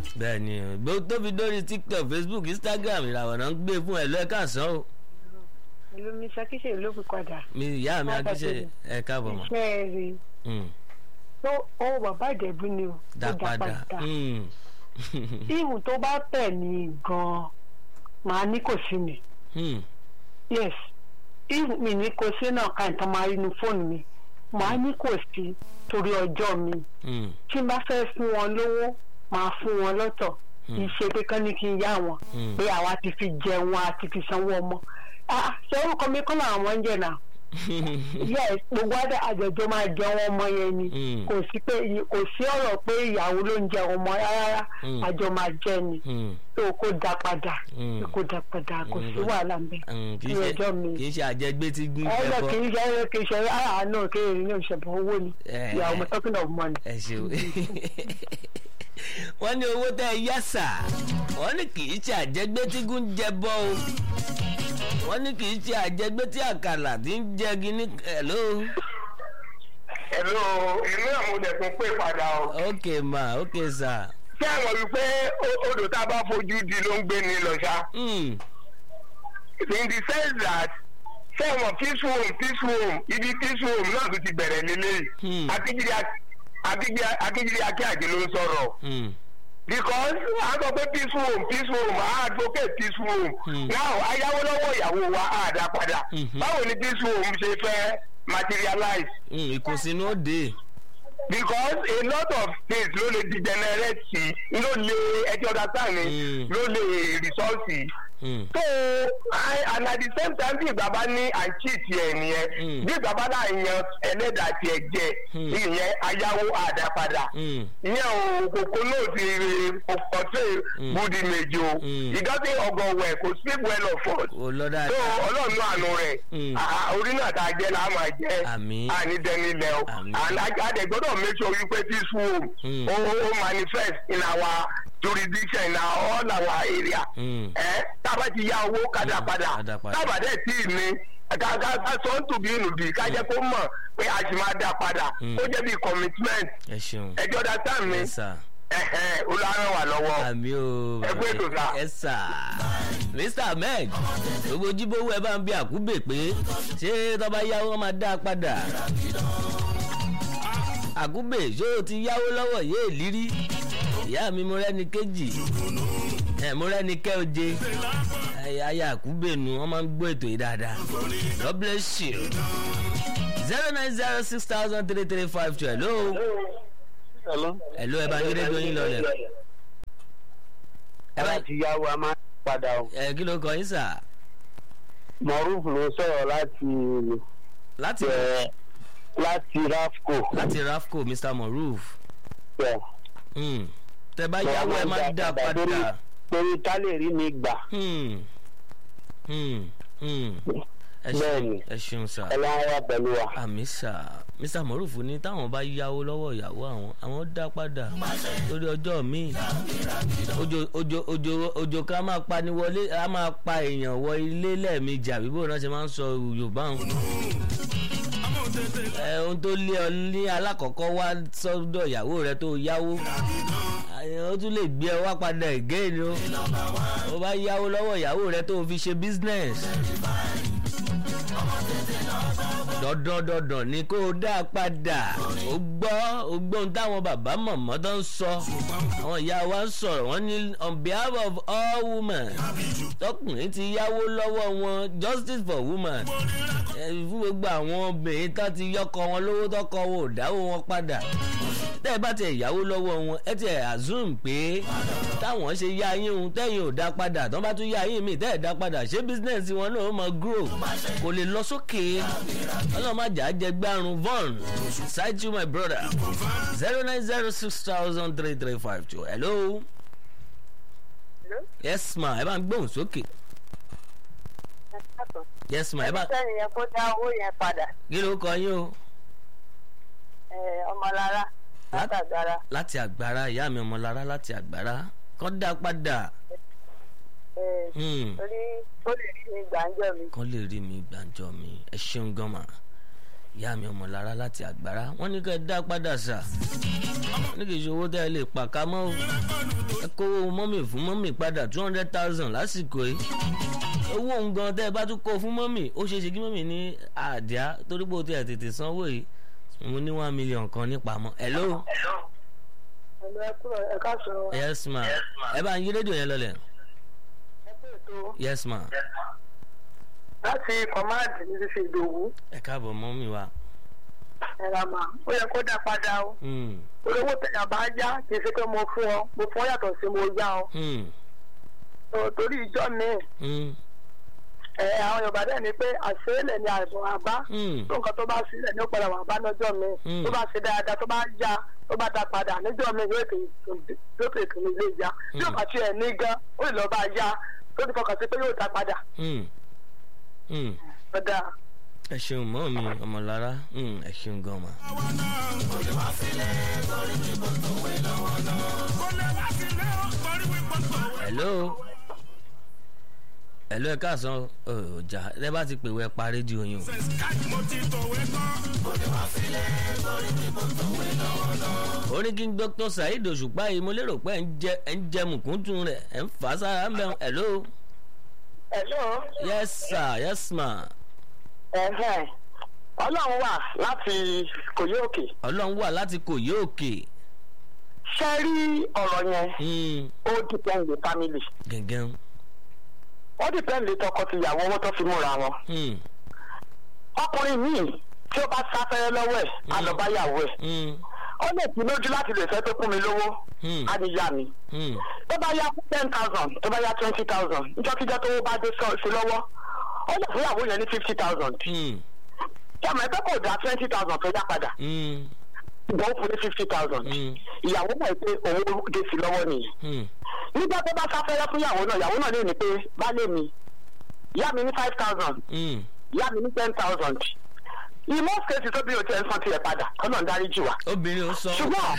bẹ́ẹ̀ ni gbogbo tó fi dórí tiktok facebook instagram ìràwọ̀ náà ń gbé fún ẹ̀ lọ́ẹ̀ka sàn o ìlú mi ṣakíṣe ló fi padà. mi ìyá mi Má akíṣe bàjẹ́. ẹ káàbọ̀ mọ́ iṣẹ́ rí Mm, tó owó bàbá ìjẹ̀bú ni o. dá tó padà Mm. ihun tó bá tẹ̀ mí gan-an màá ní kò sí mi. Mm, yes ihun mi ní kò sí náà ká nǹkan máa rí inú fóònù mi màá ní kò sí torí ọjọ́ mi mm, tí n bá fẹ́ fún wọn lówó màá fún wọn lọ́tọ̀ kì í ṣe pé kán ní kí n yá wọn Mm. pé àwa ti fi jẹun àti fi sanwó ọmọ Ah, ṣé orúkọ mi kọ́ làwọn ọmọ ń jẹ náà yes gbogbo àdé àjẹjọ máa jẹun ọmọ yẹn ni Mm. kò sí pé kò sí ọ̀rọ̀ pé ìyàwó ló ń jẹun ọmọ rárá Mm. àjọ máa jẹ ni Mm, tó kó dá padà Mm. kó dá padà kò sí Mm. wàhálà ń bẹ mm, kì í ní ṣe ọjọ́ mi kì í ṣe àjẹgbé tí gún ẹ̀rọ ẹbọ kì í ṣe ẹ̀rọ kì í ṣe ara náà kéèrè ní ìṣẹ̀bọ̀ owó ni Eh. ìyàwó mo talking of money. ẹ ṣeun wọ́n ní owó tẹ́ ẹ yá sà wọ́n ní kì í ṣe àjẹgbé tí gún jẹbọ o wọ́n ní kì í ṣe àjẹgbé tí àkàlà tí ń jẹ gíní hello Hello, èmi náà mo dẹ̀ tún pè padà o. ok ma ok sà Ṣé ẹ mọ̀ wípé o- odò tá a bá fojú di ló ń gbé ni lọ ṣá? Mm, In the sense that ṣé ẹ mọ̀ peaceful home peaceful home ibi peaceful home náà tún ti bẹ̀rẹ̀ lélẹ̀. Hmm. Akíjírí Akíjírí Akíàjì ló ń sọ̀rọ̀. mm, Because a sọ pé peaceful home peaceful home a advocate peaceful home. Hmm. Now ayáwó lọ́wọ́ ìyàwó wa á dá padà. Mhm. Báwo ni peaceful home ṣe fẹ́ materialize? mm, ìkùnsínú ó dé because a lot of things ló lè degenerate sí ló lè ẹjọ́ data ni Mm. ló lè result sí. Mm, so I, and at the same time bí ìgbà bá ní à ń cheat ẹ̀ nìyẹn Mm. bí ìgbà bá náà yan ẹlẹ́dàá tiẹ̀ jẹ Mm. ìyẹn ayáwó àdápadà mm, ìyẹn o kòkó náà ti portray Mm. good image o Mm. ìdọ́sí ọgọ̀wẹ̀ kò speak well of us kò lọ so dáadáa ọlọ́run àánú rẹ̀ Mm. à- orí náà tá a jẹ́ la máa jẹ́ Àmín. àní dẹni lẹ o Àmín. and adẹ gbọ́dọ̀ make sure wípé this home Mm. ó ó manifest in our jurisdiction in our all our area Mm. ẹ tába ti yá owó kádà Mm. padà Kádà padà. tába dẹ̀ tí ì ní ká ká ká sọ ń tùbí ìnùbí ká jẹ́ kó mọ̀ pé a sì máa dá padà Mm. ó jẹ́ bí commitment ẹ ṣeun ẹjọ́ dá sáà mi ẹ sà ẹ̀hẹ́n olùhàrán wà lọ́wọ́ àmì o Ẹ kú ètò sà. ẹ sà mr ahmed gbogbo jíbówó ẹ bá ń bí àkúbè pé ṣé tọ́ba yáwó wọn máa dá a padà àkúbè ṣé o ti yáwó lọ́wọ́ yé ìlírí ìyá mi mo rẹ́ni kejì ẹ mo rẹ́ni kẹ́ oje ẹ ayé àkúbè nu wọ́n máa ń gbọ́ ètò yìí dáadáa god bless you zero nine zero six thousand three three five two hello Hello. hello ẹ bá yín rédíò yín lọlẹ̀ ẹ bá láti yáwó a máa ń padà o. ẹ kí ló kọ yín sà Moruf ló sọ̀rọ̀ láti láti ẹ̀ láti Rafco. láti rafco mr moruf ẹ̀, Hmm. tẹ bá yáwó ẹ máa dá padà torí ká lè rí mi gbà. Hmm. Hmm. Hmm. ẹ ṣeun Bẹ́ẹ̀ni. ẹ ṣeun sà Ọlọ́run wà pẹ̀lú wa. àmì sà mr moruf ní táwọn bá yáwó lọ́wọ́ ìyàwó àwọn àwọn dá padà lórí ọjọ́ míì ojo ojo ojo ojo ká máa pa ni wọlé a máa pa èèyàn wọ ilé lẹ́ẹ̀mejì àbí bó náà ṣe máa ń sọ yorùbá wọn ẹ ohun tó lé ọ ní alákọ̀ọ́kọ́ wá sọ́dọ̀ ìyàwó rẹ tó yáwó ẹ, ó tún lè gbé ẹ wá padà again o ó bá yáwó lọ́wọ́ ìyàwó rẹ tó fi ṣe business dandan dandan ni kó o dá a padà ó gbọ́ ó gbọ́ ohun táwọn bàbá mọ̀mọ́ tó ń sọ àwọn ìyá wa ń sọ̀rọ̀ wọ́n ní on behalf of all women tọkùnrin ti yáwó lọ́wọ́ wọn justice for women ẹ, fún gbogbo àwọn obìnrin tó ti yọkọ wọn lówó tọkọ wọn ò dáwó wọn padà tẹ́ ẹ bá tẹ ìyàwó lọ́wọ́ wọn ẹ tẹ assume pé táwọn ṣe yá yín òun tẹ́yìn ò dá padà tán bá tún yá yín mi tẹ́ ẹ̀ dá padà ṣé business wọn náà ó máa grow kò lè lọ sókè ọlọ́mọjà jẹ gbárùn von side you my brother zero nine zero six thousand three three five two hello yes ma ẹ bá ń gbóhùn sókè yes ma ẹ bá sẹ́ni yẹn kó dá owó yẹn padà kí ló kọ yín o ẹ̀, ọmọlára látàgbára láti àgbára ìyá mi ọmọlára láti àgbára kọ́ dá padà ẹ̀, Hmm. torí ó lè rí mi gbàǹjọ mi. kọ́ lè rí mi gbàǹjọ mi ẹ ṣeun gan ma ìyá mi ọmọlára láti àgbára wọ́n ní ká ẹ dá padà sà ní kì í ṣe owó tẹ́ ẹ lè pàká mọ́ o ẹ kówó mọ́mì fún mọ́mì padà two hundred thousand lásìkò yìí owó òun gan tẹ́ ẹ bá tún kó fún mọ́mì ó ṣeé ṣe kí mọ́mì ní àdíá torí pé o ti ẹ̀ tètè sanwó yìí mo ní one million kan nípamọ́ hello ẹ̀lọ́ ẹ kúrò ẹ ká sọ yes ma ẹ bá ń yí rédíò yẹn lọlẹ̀ ẹ pé ètò yes ma láti kọ̀máàdì ní fífi ìdòwú ẹ káàbọ̀ mọ́mì wa ẹ̀rà mà ó yẹ kó dá padà o hmm olówó tẹ̀yà bá yá kì í ṣe pé mo fún ọ mo fún ọ yàtọ̀ sí mo yá ọ hmm tó- torí ìjọ mi hmm ẹ àwọn yorùbá dẹ̀ ni pé àṣeélẹ̀ ni àìsàn àbá hmm tó nǹkan tó bá sílẹ̀ ní ó padà wà bá lọ́jọ́ mi Mm. tó bá ṣe dáadáa tó bá yá tó bá dá padà níjọ́ mi yóò tètè yóò tètè ní ilé yá tí ò bá tiẹ̀ ní gan ó lè lọ bá yá tó ti fọkàn sí pé yóò dá padà hmm hmm ọ̀dà ẹ ṣeun mọ́ mi ọmọlára hmm ẹ ṣeun gan ma. hello hello ẹ káàsán ọjà ẹ bá ti pè wẹ pa rédíò yín o. orí kí n dr saheed òṣùpá yìí mo lérò pé ẹ ń jẹ ẹ ń jẹ mùkúntùn rẹ ẹ ń fà á sára ń bẹ hello ẹ̀lọ́ yes sir yes ma ẹ̀hẹ́n ọlọ́run wà láti kòyí òkè ọlọ́run wà láti kò yí òkè ṣe rí ọ̀rọ̀ yẹn Hmm, ó dìpẹ́ǹd lé family gẹ̀gẹ́ ó dìpẹ́ǹd lé tọkọ-tìyàwó owó tó fi múra wọn hmm, ọkùnrin míì tí ó bá sáfẹ́rẹ́ lọ́wọ́ ẹ̀ á lọ bá yàwó ẹ̀ hmm, ó lè fi lójú láti lè fẹ́ tó kún mi lówó hmm, á ní yá mi hmm, tó bá yá ten thousand tó bá yá twenty thousand níjọ́kíjọ́ tó bá dé sọ- sí lọ́wọ́ ó lè fún ìyàwó yẹn ní fifty thousand hmm, yàmọ̀ ẹgbẹ́ kò dá twenty thousand tó yá padà hmm, ìgbọ́n fún ní fifty thousand hmm, ìyàwó náà pé owó dé sí lọ́wọ́ nìyẹn hmm, nígbà tó bá sáfẹ́rẹ́ fún ìyàwó náà ìyàwó náà lè ní pé baálé mi yá mi ní five thousand hmm. yá mi ní ten thousand in most cases tó bí o ti ẹ̀ ń san tiẹ̀ padà kọ́nà ń darí jù wá obìnrin ò sọ. Ṣùgbọ́n-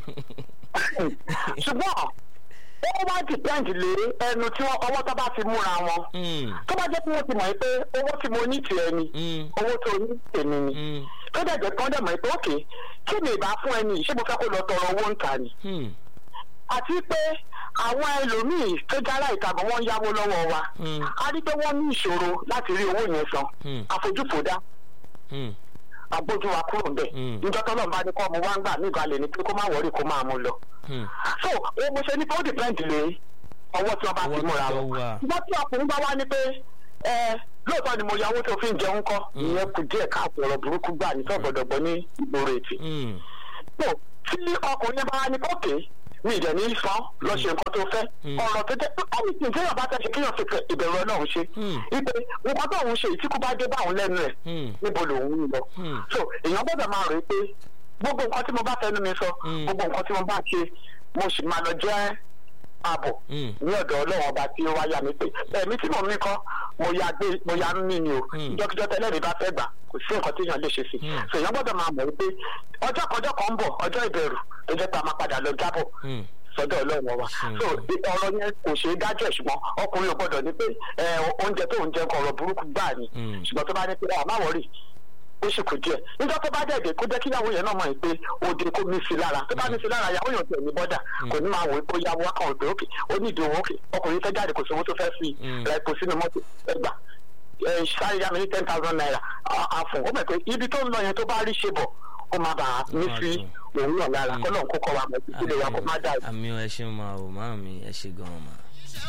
ṣùgbọ́n ó wá depend lé ẹnu tí wọ́n ọwọ́ tó bá fi múra wọn Hmm, tó bá jẹ́ pé wọ́n ti mọ̀ pé owó tí mo ní tiẹ̀ ni hmm, owó tó ní tèmi ni hmm, tó dẹ̀ jẹ́ kán dẹ̀ mọ̀ pé òkè kí ni ìbá fún ẹni yìí ṣé mo fẹ́ kó lọ tọrọ owó ń ta ni hmm, àti pé àwọn ẹlòmíì tó jára ìtàgọ́ wọn yáwó lọ́wọ́ wa hmm, a rí pé wọ́n ní ìṣòro láti rí owó yẹn san Hmm. àfojúfòdá hmm, àgbójú wa kúrò ń bẹ̀ Hmm. níjọ́ tọ́lọ́ bá ní kọ́ mo wá ń gbà mí ìbalẹ̀ ni pé kó má wọrí kó máa mú lọ hmm. so o mo ṣe ní pé ó depend lé ọwọ́ tí wọ́n bá Ọwọ́ ti tí múra wọ́n wọn wà. ṣùgbọ́n tí ọkùnrin bá wá ní pé ẹ lóòótọ́ ni mo ya owó tó fi ń jẹun kọ́ ìyẹn kù díẹ̀ káàpọ̀ ọ̀rọ̀ burúkú gbà ní tọ́gbọ̀dọ̀gbọ̀ ní ìgboro ètì hmm. so tí ọkùnrin bá wá ní kókè mi ìdẹ̀ ní sàn lọ ṣe nǹkan tó fẹ́ Mm. ọ̀rọ̀ tó jẹ́ pé anything téèyàn bá fẹ́ ṣe kéèyàn fi fẹ́ ìbẹ̀rù ọlọ́run ṣe Mm. ipe nǹkan tó òun ṣe ìtíkú bá dé báwọn lẹ́nu ẹ̀ Hmm. níbo lòun ń lọ Mm. so èèyàn gbọ́dọ̀ máa rò ó pé gbogbo nǹkan tí mo bá fẹnu mi sọ Mm. gbogbo nǹkan tí mo bá ṣe mo sì máa lọ jẹ́ ààbọ̀ Mm. ní ọ̀dọ̀ ọlọ́run ọba tí ó wáyà mi pé ẹ̀mí tí mò ń mí kọ́ mo ya gbé mo ya ń mí ni o Mm. ìjọkíjọ tẹ́lẹ̀ mi bá fẹ́ gbà kò sí nǹkan tí èèyàn lè ṣe sí Mm. so èèyàn gbọ́dọ̀ máa mọ̀ wípé ọjọ́ kọjọ́ kan ń bọ̀ ọjọ́ ìbẹ̀rù tó jẹ́ pé a máa padà lọ jábọ̀ Hmm. sọ́dọ̀ ọlọ́run wa Mm. so ọ̀rọ̀ yẹn kò ṣeé dájọ́ ẹ̀ ṣùgbọ́n ọkùnrin ò gbọ́dọ̀ ní pé ẹ, oúnjẹ tó ń jẹ nǹkan ọ̀rọ̀ burúkú gbáà ni Mm. ṣùgbọ́n tó bá ní pé ọ̀ má wọ̀rì ó sì kù díẹ̀ níjọ́ tó bá dẹ̀dẹ̀ kó jẹ́ kí ìyàwó yẹn náà mọ̀ pé òde kó mí sí lára tó bá mí sí lára ìyàwó yẹn ò tẹ̀ ní bọ́dà kò ní máa wò ó pé ó yáwó wákàn òpè òkè ó ní ìdí owó òkè ọkùnrin fẹ́ jáde kò sí owó tó fẹ́ fi Mm. ra epo sínú mọ́tò ẹgbà ẹ sáré yá mi ní ten thousand naira àfọ̀n ó mọ̀ pé ibi tó ń lọ yẹn tó bá rí ṣe bọ̀ ó máa bàa mí sí òun náà lára Mm. kọ́lọ́n kó kọ́ wa mọ̀ títí lè wa kó má dà àmì ẹ ṣeun máa wò máa mi ẹ ṣe gan-an mà.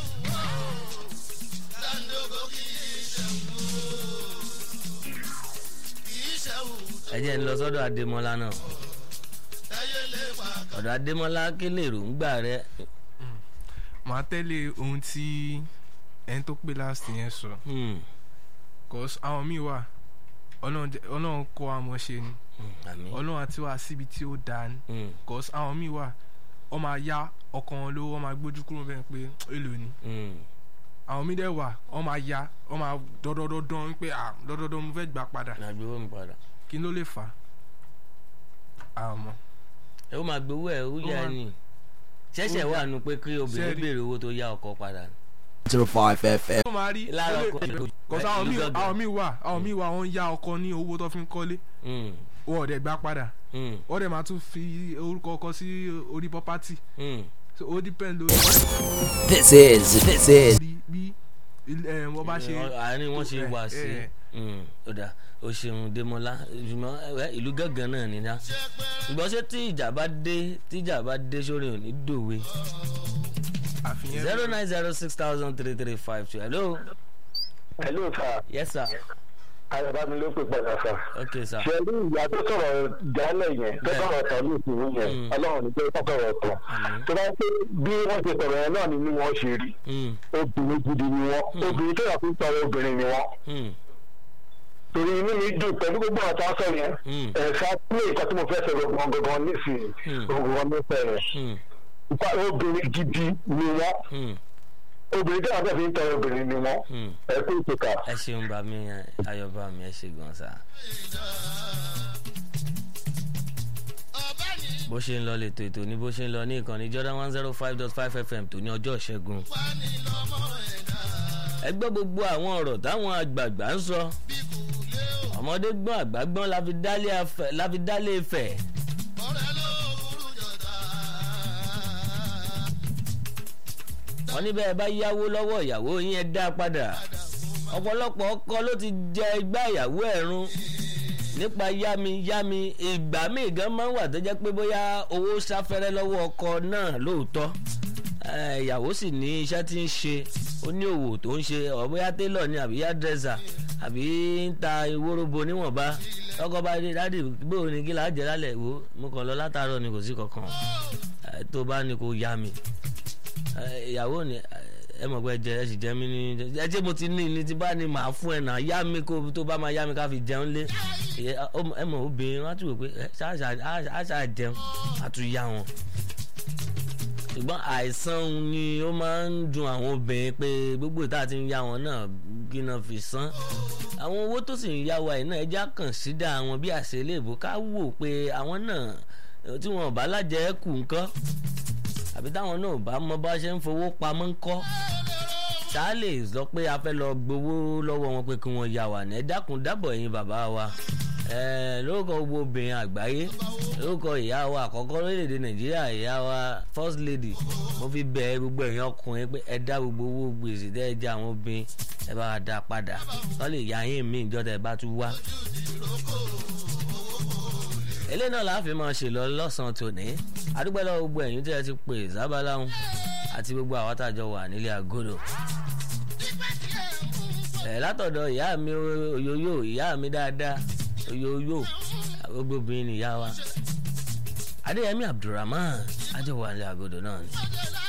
ẹ jẹ́ ń lọ sọ́dọ̀ adémọ́lá náà ọ̀dọ̀ adémọ́lá kí lè ròǹgbà rẹ. màá tẹ́lẹ̀ ohun tí ẹni tó pè last yẹn sọ Hmm, cause àwọn míì wà ọlọ́run jẹ́- ọlọ́run kọ́ àmọ́ ṣe ni hmm, àmì. ọlọ́run àti wá síbi tí ó dáa ni Hmm, cause àwọn míì wà ọ máa ya ọkàn wọn lówó ọ máa gbójú kúrò bẹ́ẹ̀ pé èlò ni hmm, àwọn míì dẹ̀ wà ọ máa ya ọ máa dọ́dọ́dọ́dọ́ pé à dọ́dọ́dọ́ mo fẹ́ gbà padà àgbéwò mi padà. kí ló lè fà á àmọ́ ẹ ó máa gbowó ẹ ó yá máa- ni ṣẹ̀ṣẹ̀ ó wà yá. nù pé kí obìnrin Ṣẹ́rí. béèrè owó tó yá ọkọ padà. 105 FM. ó máa rí Lára ó lè- ọkọ- kò sí àwọn ìlú míì gangan. àwọn míì wà àwọn míì wà wọ́n ń ya ọkọ ní owó tó fi ń kọ́lé Mm, wọ́n ọ̀dẹ̀ gbá padà mm, wọ́n dẹ̀ máa tún fi orúkọ ọkọ sí orí property mm. so ó depend lórí This is, this is bí bí ilé- ẹ̀, wọ́n bá ṣe Ọ- àárín wọn ṣe ẹ, wà sí ẹ. Mm, ó dà ó ṣeun Démọ́lá ṣùgbọ́n ẹ, ìlú gángan náà ni ná ṣùgbọ́n ṣé tí ìjà bá dé tí ìjà bá dé sórí òní dòwe àfihàn zero nine zero six thousand three three five two hello hello sir yes sir ayọ̀bámi ló pè padà sir. okay sir ṣe rí ìyá tó sọ̀rọ̀ jálẹ̀ yẹn tó Bẹ́ẹ̀. sọ̀rọ̀ tán ní ìsinmi yẹn Mm. ọlọ́run ní pé kó sọ̀rọ̀ tán Àmín. tó bá pé bí wọ́n ṣe sọ̀rọ̀ yẹn náà ni bí wọ́n ṣe rí Mm, obìnrin gidi ni wọ́n obìnrin tó yà fún sọ̀rọ̀ obìnrin ni wọ́n mm, torí inú mi dùn pẹ̀lú gbogbo àtà sọ yẹn Mm. ẹ̀ka sílé nǹkan tí mo fẹ́ sọ̀rọ̀ gangan nísìnyí Mm. gangan ní fẹ́rẹ̀ mm, nípa obìnrin gidi ni wọ́n mm, obìnrin tó yà fẹ́ fi ń tọrọ obìnrin ni wọ́n mm. ẹ kú ìtòkà. ẹ ṣeun bá mi ayọ̀ bá mi ẹ ṣe gan sa. bó ṣe ń lọ lètò ètò ní bó ṣe ń lọ ní ìkànnì Jordan one zero five dot five FM tó ní ọjọ́ ìṣẹ́gun. ẹ gbọ́ gbogbo àwọn ọ̀rọ̀ táwọn àgbààgbà ń sọ ọmọdé gbọ́n àgbà gbọ́n la fi dálé afẹ́- la fi dálé Ifẹ̀. wọ́n ní bẹ́ẹ̀ bá yáwó lọ́wọ́ ìyàwó yín ẹ dá padà ọ̀pọ̀lọpọ̀ ọkọ ló ti jẹ igbá ìyàwó ẹ̀ run nípa yámi yámi ìgbà míì gan máa ń wà tó jẹ́ pé bóyá owó sáfẹ́rẹ́ lọ́wọ́ ọkọ náà lóòótọ́ Eh, ìyàwó sì ní iṣẹ́ tí ń ṣe ó ní òwò tó ń ṣe ọ̀ bóyá télọ̀ ni àbí yádrẹ́sà àbí ń ta ìwórobo níwọ̀nba ọkọ bá dé dádì bóò ní kí láà jẹ lálẹ́ wò mo kàn lọ látàárọ̀ ni kò sí kankan Eh, tó bá ní kó yá mi Eh, ìyàwó ni eh, ẹ mọ̀ pé jẹ ẹ sì jẹ mí ní ẹ jẹ́ mo ti ní ní ti bá ní màá fún ẹ náà yá mi kó tó bá máa yá mi ká fi jẹun lé ẹ ọ- ẹ mọ̀ obìnrin wọn á tún wò pé ẹ ṣáà jẹun á tún yá wọn ṣùgbọ́n àìsàn òun ni ó máa ń dùn àwọn obìnrin pé gbogbo ìta ti ń yá wọn náà gíná fi san àwọn owó tó sì ń yá wa yìí náà ẹja kàn sídà àwọn bí àṣẹ iléèbó ká wò pé àwọn náà eh, tí wọn ò bá lájẹ kù ńkọ́ àbí táwọn náà ò bá mọ bá ṣe ń fowó pamọ́ ńkọ́ tá a lè sọ pé a fẹ́ lọ gbowó lọ́wọ́ wọn pé kí wọ́n yá wa ní ẹ dákun dábọ̀ ẹ̀yin bàbá wa Eh, lórúkọ gbogbo obìnrin àgbáyé lórúkọ ìyá wa àkọ́kọ́ lórílẹ̀‐èdè nàìjíríà ìyá wa first lady mo fi bẹ̀ gbogbo ẹ̀yin ọkùnrin pé ẹ dá gbogbo owó gbèsè tẹ́ ẹ jẹ́ àwọn obìnrin ẹ bá wa dá padà wọ́n lè yá yín mí ìjọ tẹ́ ẹ bá tún wá. eléyìí náà láàfin máa ṣe lọ lọ́sàn-án tòní adúgbò lọ́wọ́ gbogbo ẹ̀yin tí ẹ ti pè sábàláhùn àti gbogbo àwọn àtàjọ wà nílé àgọ́dọ̀ ẹ látọ̀dọ̀ ìyá mi òyòyò ìyá mi dáadáa òyòyò gbogbo obìnrin nìyá wa adéyẹmí abdulrahman ajọwọ alẹ àgọdọ náà ni